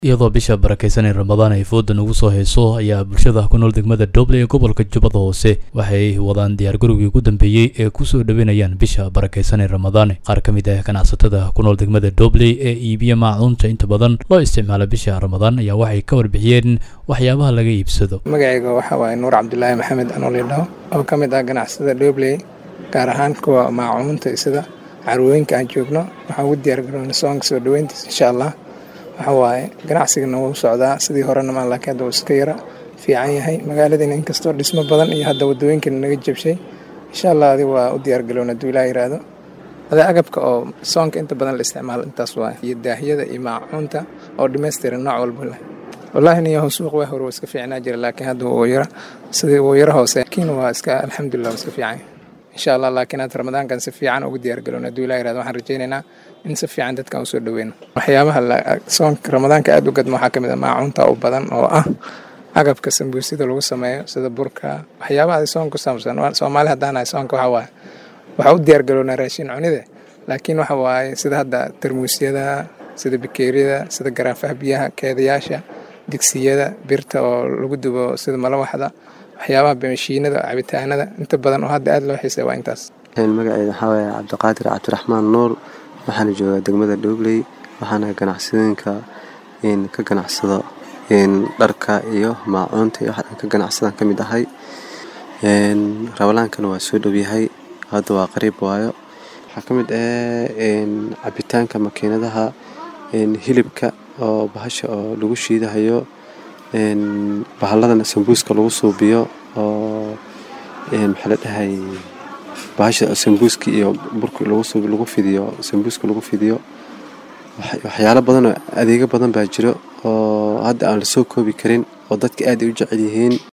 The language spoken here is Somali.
iyadoo bisha barakaysan ee ramadaan ay fooda nagu soo hayso ayaa bulshada ku nool degmada doble ee gobolka jubbada hoose waxay wadaan diyaargarowgii ugu dambeeyey ee kusoo dhoweynayaan bisha barakaysan ee ramadaan qaar ka mid ah ganacsatada ku nool degmada doble ee iibiya maacuunta inta badan loo isticmaala bisha ramadaan ayaa waxay ka warbixiyeen waxyaabaha laga iibsado magacayga waxaa waaye nuur cabdulaahi maxamed anoolidhaw oo ka mid ah ganacsada dobley gaar ahaan kuwa maacuunta sida carwooyinka aan joogno waxaan ugu diyaargaroona soonka soo dhoweyntiisa insha allah waxa waaye ganacsigana wuu socdaa sidii horena maa laakiin hadda uu iska yara fiican yahay magaaladiina inkastoo dhismo badan iyo hadda wadooyinkana naga jabshay insha allah adi waa u diyaargalowna hadduu ilaa yiraahdo ada agabka oo soonka inta badan la isticmaalo intaas waaye iyo daahiyada iyo maacuunta oo dhammaystiran nooc walba leh wallaahi niyaho suuq waa hore waa iska fiicnaa jira laakiin hadda wuu yara sidii wuu yara hoose laakiin waa iska alxamdulilah waa iska fiican insha allah laakiin hadda ramadaankan si fiican ugu diyaargalowna hadduu ilaa yirahdo waxaan rajaynaynaa in si fiican dadkan usoo dhoweyno waxyaabaha soonka ramadaanka aada u gadma waxaa ka mid ah maacuunta u badan oo ah agabka sambuusida lagu sameeyo sida burka waxyaabaha soonka ku saabsan soomaali haddaanahay soonka waxaa waaye waxaa u diyaargalownaa raashin cunide laakiin waxa waaye sida hadda tarmuusyada sida bikeeriyada sida garaafaha biyaha keedayaasha digsiyada birta oo lagu dubo sida malawaxda waxyaabaha mashiinada cabitaanada inta badan oo hadda aada loo xiisay waa intaas magaceeda waxaa waaye cabdiqaadir cabdiraxmaan nuur waxaana joogaa degmada dhobley waxaana ganacsadooyinka ka ganacsado dharka iyo maacuunta iyo waxaan ka ganacsadaan ka mid ahay rabalaankana waa soo dhowyahay hadda waa qariib waayo waxaa ka mid ah cabitaanka makiinadaha hilibka oo bahasha oo lagu shiidahayo bahalladan sambuuska lagu suubiyo oo maxaa la dhahay bahasha sambuuska iyo burka lagu fidiyo sambuuska lagu fidiyo waxyaalo badan oo adeego badan baa jiro oo hadda aan lasoo koobi karin oo dadka aad ay u jecel yihiin